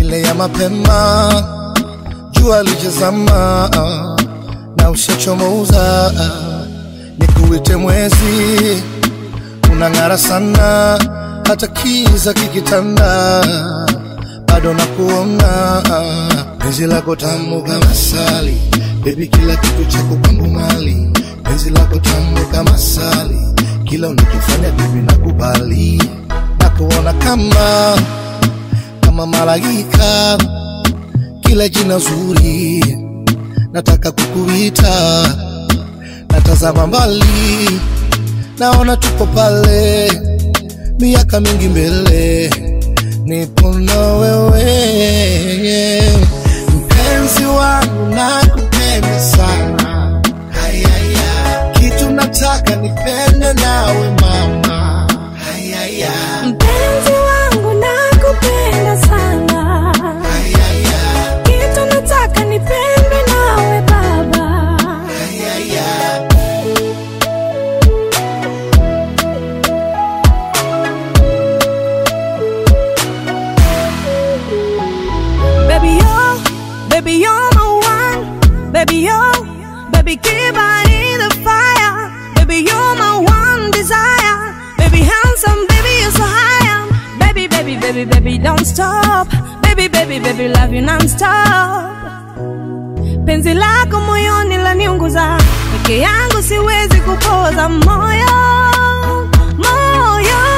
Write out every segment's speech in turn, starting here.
ile ya mapema, jua lijazama na ushachomoza, nikuite mwezi, unang'ara sana, hata kiza kikitanda, bado nakuona, penzi lako tamu kama sali, baby, kila kitu chako kwangu mali, penzi lako tamu kama sali, kila unachofanya baby nakubali, nakuona kama kama malaika, kila jina zuri nataka kukuita, natazama mbali, naona tuko pale, miaka mingi mbele, nipo na wewe, mpenzi wangu, nakupenda sana, hayaya, kitu nataka nipende nawe mama, hayaya, Mpenzi wangu nakupenda sana, hayaya, kitu nataka nipendwe nawe baba. hayaya. Baby yo, baby you're my one. Baby yo, baby keep on in the fire. Baby you're my one desire. Baby handsome, baby you're so high. Baby, baby, baby, baby don't stop. Baby, baby, baby love you non-stop. Penzi lako moyoni laniunguza, peke yangu siwezi kupoza moyo, moyo.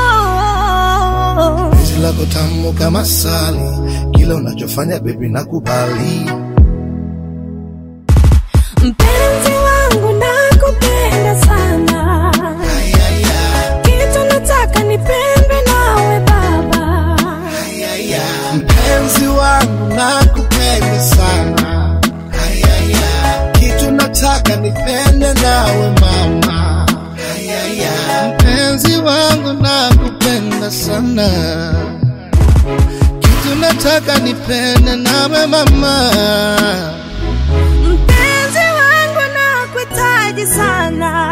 penzi lako tamu kama sali, kila unachofanya baby nakubali. Mpenzi wangu nakupenda sana, Ayaya, kitu nataka nipendwe nawe baba. ayaya. Mpenzi wangu nakupenda sana, ayaya. Kitu nataka nipende nawe mama, ayaya. Mpenzi wangu nakupenda sana, kitu nataka nipende nawe mama. Mpenzi wangu nakuhitaji sana,